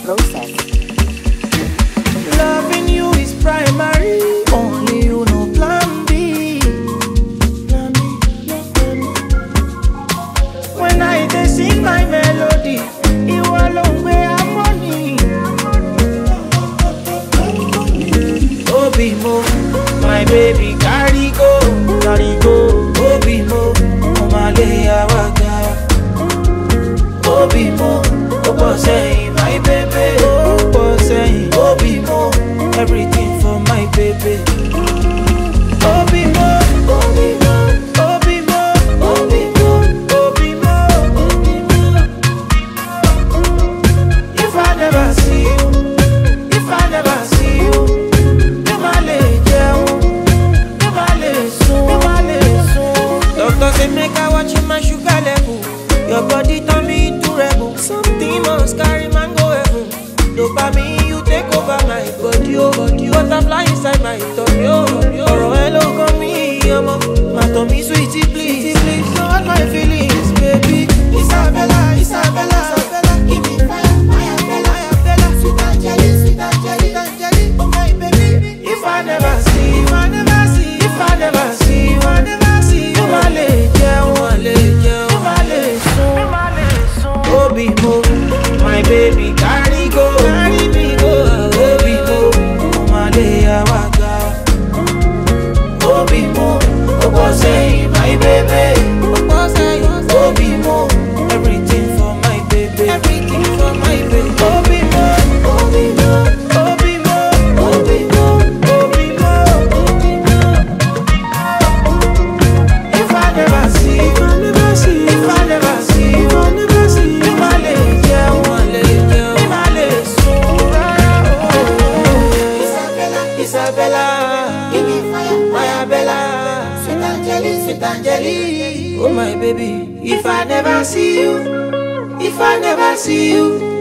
process. Loving you is primary. Only you know plan B. Plan B, no plan B. When I dey sing my melody, ìwọ ló ń gbé harmony. Obi mo, my baby carry go, carry go. Obi mo, ọmọ alẹ́ àwàgà. Obi mo, ó pọ̀ sẹ́yìn, my baby. Ó pọ̀ sẹ́yìn, Obi mo, everything for my baby. Obi mo, Obi mo, Obi mo, Obi mo, Obi mo, Obi mo. If I never see you, if I never see you, mi ma le jẹun, mi ma le sùn, mi ma le sùn. Doctor say make I watch my sugar level. Your body turn me into rebel. Something must carry man go heaven. Dopamine you take over my body, oh body. Butterfly inside my tummy, oh tummy, oh. Ọ̀rọ̀ ẹ ló kàn mí, ọmọ. Má tàn mí sweetie please, please. Don't hurt my feelings, baby. Isabella, Isabella, Isabella. Give me fire, fire, Bella, fire, Bella. Sweet Angeli, sweet Angeli, sweet Angeli. Oh my baby. If I never see, if I never see, if I never see, if I never see. Mi ma le jẹun, mi ma le jẹun, mi ma le sùn, mi ma le sùn. Obi mo, my baby carry go, carry me go. Obi mo, ọmọ alẹ́ àwàgà. Obi mo, ó pọ̀ sẹ́yìn, my baby. Ó pọ̀ sẹ́yìn, Obi mo, everything for my baby. Everything for my baby. Obi mo, Obi mo, Obi mo, Obi mo, Obi mo, Obi mo. If I never see, if I never see, if I never see, if I never see, mi ma le jẹun, mi ma le jẹun, mi ma le sùn rárá o. Isabella, Isabella, give me fire, fire Bella, sweet Angeli, sweet Angeli, oh my baby. If I never see you, if I never see you.